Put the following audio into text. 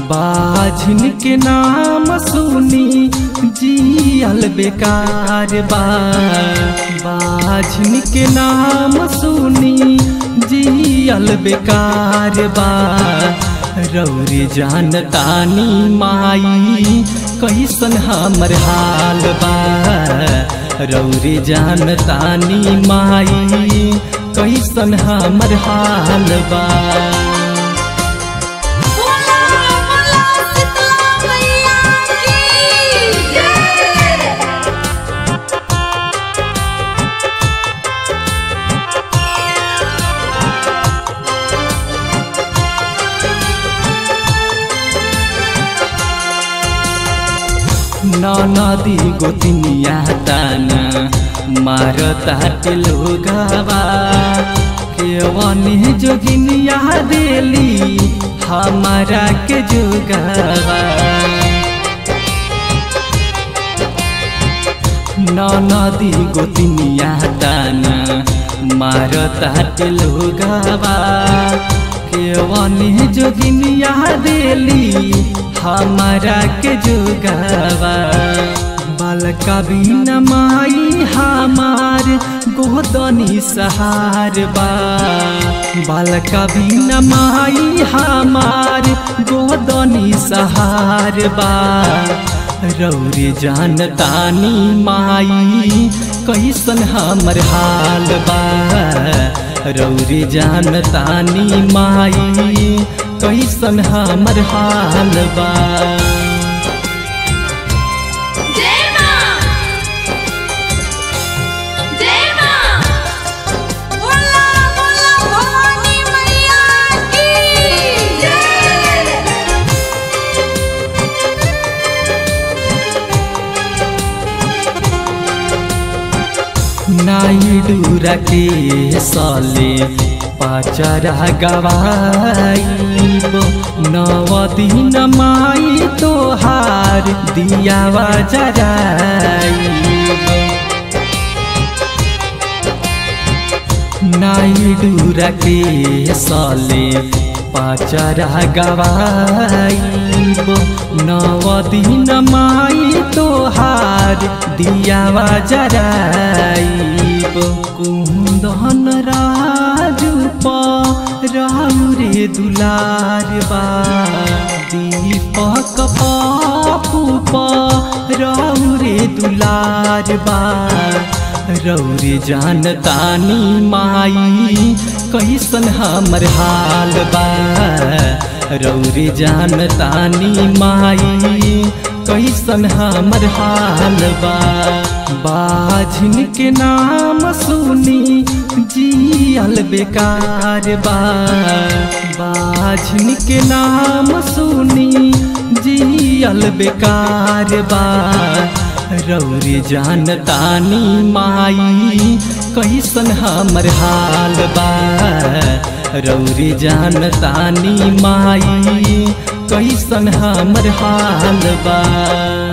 बाझिन के नाम सुनी जियल बेकार बा बाझिन के नाम सुनी जियल बेकार बा रौरी जानतानी माई कैसन हमर हाल बा रौरी जानतानी माई कैसन हमर हाल बा बोला बोला शीतला मैया की जय नदी गोतिनिया ताना मारता लोगावा केवनी जोगिनिया देली हमारा के जोगावा नदी गोतिनिया ताना मारता लोगावा केवनी जोगिनिया देली हमारा के जोगावा बालका बिन माई हमार गोदनी सहार बा बालका बिन माई हमार गोदनी सहार बा रौरी जानतानी माई कैसन हमर हाल बा रौरी जानतानी माई कैसन हमर हाल बा जय मां जय मां बोला बोला भवानी मैया की जय नाइडूरा के सले पाचरा गवाइब नव दिन माई तोहार दियावा जराइब नाइडूरा के सले पाचरा गवाइब नव दिन माई तोहार दियावा जराइब कुंदन राजू रे दुलार बा दीपक पापू रे दुलार बा रौरी जानतानी माई कैसन हमर हाल बा रौरी जानतानी माई कैसन हमर हाल बा बाझिन के नाम सुनी जियल बेकार बा बाझिन के नाम सुनी जियल बेकार बा रौरी जानतानी माई कैसन हमर हाल बा रौरी जानतानी माई कैसन हमर हाल बा